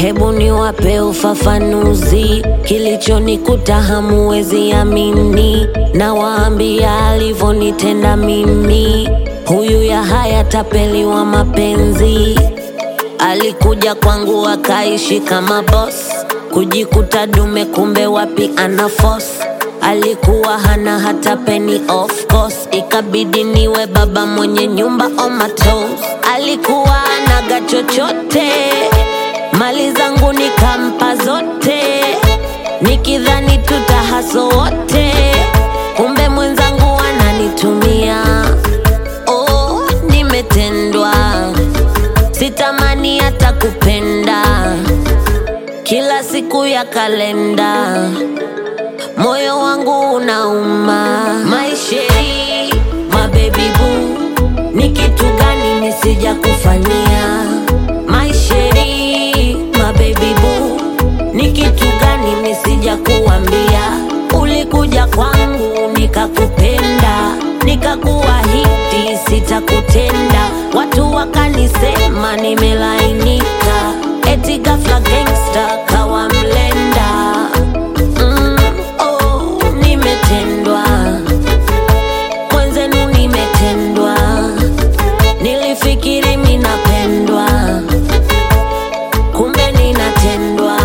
Hebu niwape ufafanuzi, kilichonikuta hamuwezi amini. Nawaambia alivyonitenda mimi, huyu ya haya tapeli wa mapenzi. Alikuja kwangu akaishi kama boss, kujikuta dume, kumbe wapi ana force. Alikuwa hana hata penny of course, ikabidi niwe baba mwenye nyumba on my toes. Alikuwa anaga chochote, mali zangu nikampa zote, nikidhani tutahaso wote, kumbe mwenzangu ananitumia. Oh, nimetendwa, sitamani hata kupenda, kila siku ya kalenda moyo wangu unauma. Maisheri, mabebi boo, ni kitu gani nisija kufanyia? Maisheri, mabebi boo, ni kitu gani nisija kuambia? Ulikuja kwangu nikakupenda, nikakuahidi sitakutenda, watu wakanisema nimelainika, eti ghafla gangsta kawa mlenda. Mm, oh, nimetendwa mwenzenu, nimetendwa. Nilifikiri minapendwa, kumbe ninatendwa.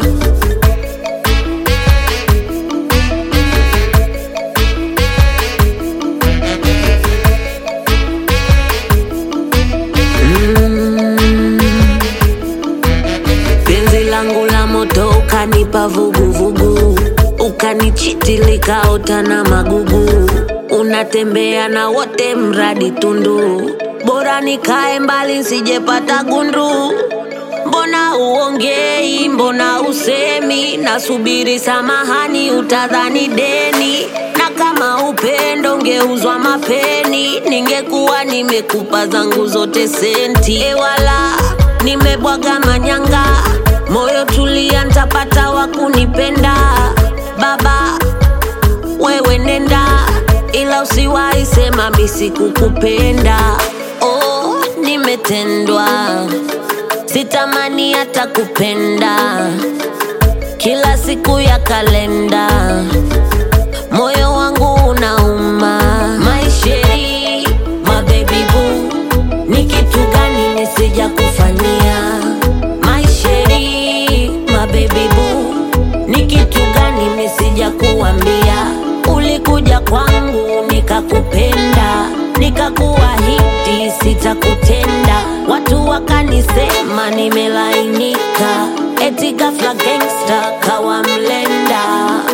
Penzi langu la moto ukanipa vuguvugu, ukanichiti likaota na magugu. Unatembea na wote mradi tundu, bora nikae mbali nsijepata gundu. Mbona uongei, mbona usemi? Nasubiri samahani, utadhani deni. Na kama upendo ungeuzwa mapeni, ningekuwa nimekupa zangu zote senti. Ewala, nimebwaga manyanga, moyo tulia, ntapata wa kunipenda. Baba, wewe nenda, ila usiwahi sema mi sikukupenda. Oh, nimetendwa, sitamani hata kupenda, kila siku ya kalenda, moyo wangu unauma. Maisheri, mabebi boo, ni kitu gani nisija kufanyia? Maisheri, mabebi boo, ni kitu gani nisija kuambia? Ulikuja kwangu nikakupenda, nikakuahidi sitakutenda, watu wakanisema nimelainika, eti ghafla gangsta kawa mlenda.